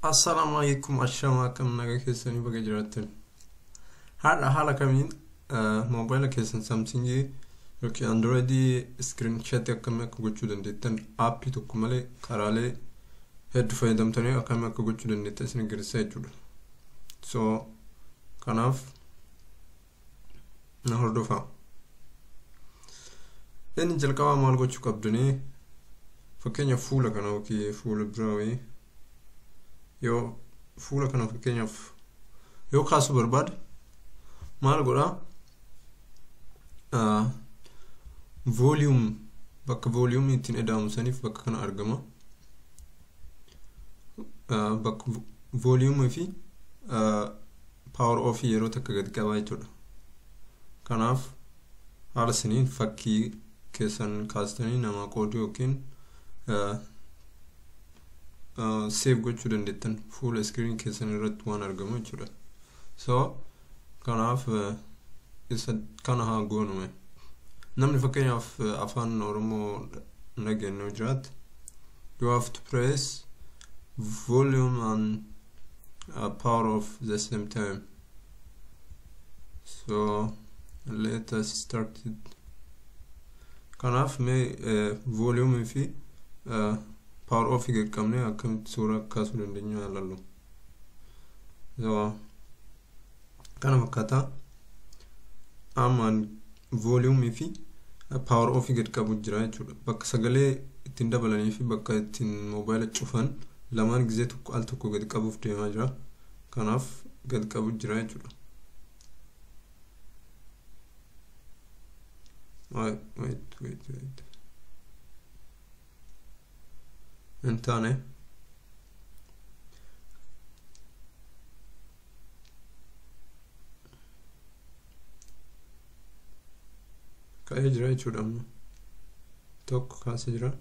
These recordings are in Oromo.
Assalaamu alaikum ashamaa akkam nagaa keessanii baga jiraattan. Haadha haala kamiin moobaayila keessan saamsingii yookiin androidii iskiriin shatii akkamii akka gochuu dandeettan aappii tokko malee karaalee hedduu fayyadamtanii akkamii akka gochuu dandeettan isin agarsiisa jechuudha. So kanaaf na hordofaa. Inni jalqabaa maal gochuu qabdanii fakkeenyaaf fuula kana yookiin fuula biraa wayii yoo fuula kana fakkeenyaaf yoo kaasuu barbaade maal godhaa vooliyum bakka vooliyumni ittiin eda'amu saniif bakka kana argama bakka vooliyumii fi paawar ofii yeroo takka gadi qabaa jechuudha kanaaf haala saniin fakkii keessan kaastanii namaa qooduu yookiin seef gochuu dandeettan fuula iskiriin keessan irratti waan argamu jechuudha so kanaaf isa kana haa goonume namni fakkeenyaaf afaan oromoo dhageenyu jiraat you have to press volume and uh, power of the same time so let us start it kanaaf mee volume fi uh, power off qaqqabne akkamitti suura kaasuu dandeenya ilaallu kana fakkaataa ammaan vooliyumii fi power off gad qabu jira jechuudha bakka sagalee ittiin dabalanii fi bakka ittiin moobaayila cufan lamaan gizee tokko al tokko gad qabuuf deemaa jira kanaaf gad qabu jira jechuudha wait wait wait wait hin taane ka'ee jira jechuudha amma tokko kaasee jira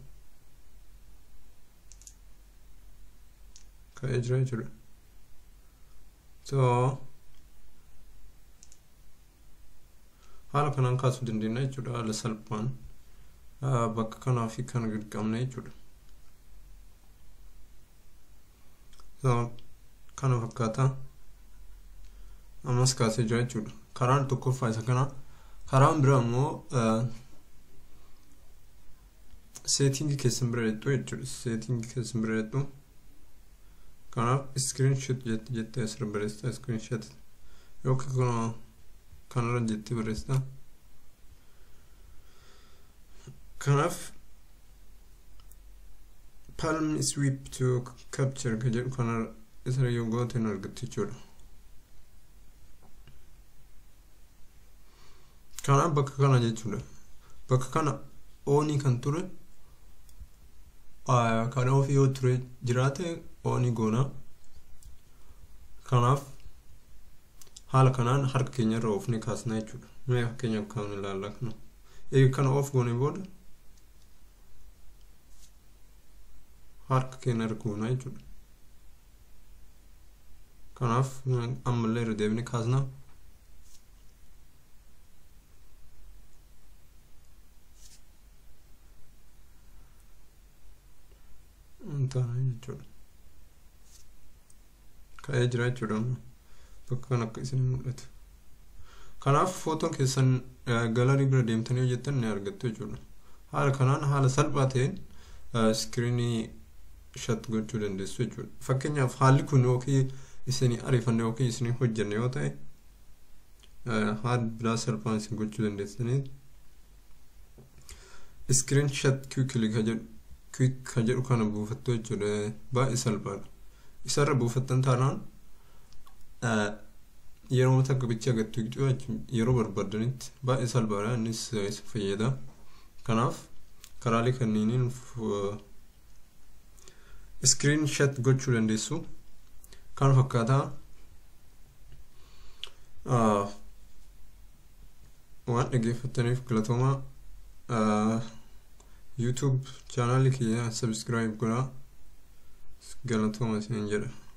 ka'ee jira jechuudha so haala kanaan kaasuu dandeenya jechuudha haala salphaan bakka kanaa fi kana gad qabne jechuudha kana fakkaata ammas kaasee jira jechuudha karaan tokkoffaa isa kana karaan biraa immoo seetingii keessan bira jedhu jechuudha seetingii keessan bira jedhu kanaaf iskiriin shot jettee asirra barreessita iskiriin shot yookiin kun kanarra jettee barreessita kanaaf palm sweep to capture ka jedhu kana isa yoo goote hin argattu jechuudha kanaaf bakka kana jechuudha bakka kana oonii kan ture kan ofii yoo ture jiraate oonii goona kanaaf haala kanaan harka keenya irra oofne kaasna jechuudha mee fakkeenyaaf kan ilaallaa kana eega kana of goone booda harka keenya irra goona jechuudha kanaaf ammallee irra deebine kaasna taana jechuudha ka'ee jira jechuudha bakka kan akka isin mul'atu kanaaf footoon keessan galarii bira deemtanii hojjettan ni argattu jechuudha haala kanaan haala salphaa ta'een iskiriinii shat gochuu dandeessu jechuudha fakkeenyaaf haalli kun yookiin isinii ariifanne yookiin isinii hojjenne yoo ta'e haala biraa salphaan isin gochuu dandeessanii iskiriin shat kiwikilii ka jedhu kwik ka jedhu kana buufattu jechuudha baay'ee salphaadha isarra buufattan taanaan yeroo takka bicha agattu yeroo barbaadanitti baay'ee salphaadha innis isa fayyada kanaaf karaalee kanneeniin iskiriin shat gochuu dandeessu kan fakkaataa waan dhageeffattaniif galatoomaa youtube chaanaalii kiyya sabskiraayib godhaa galatooma isin jedha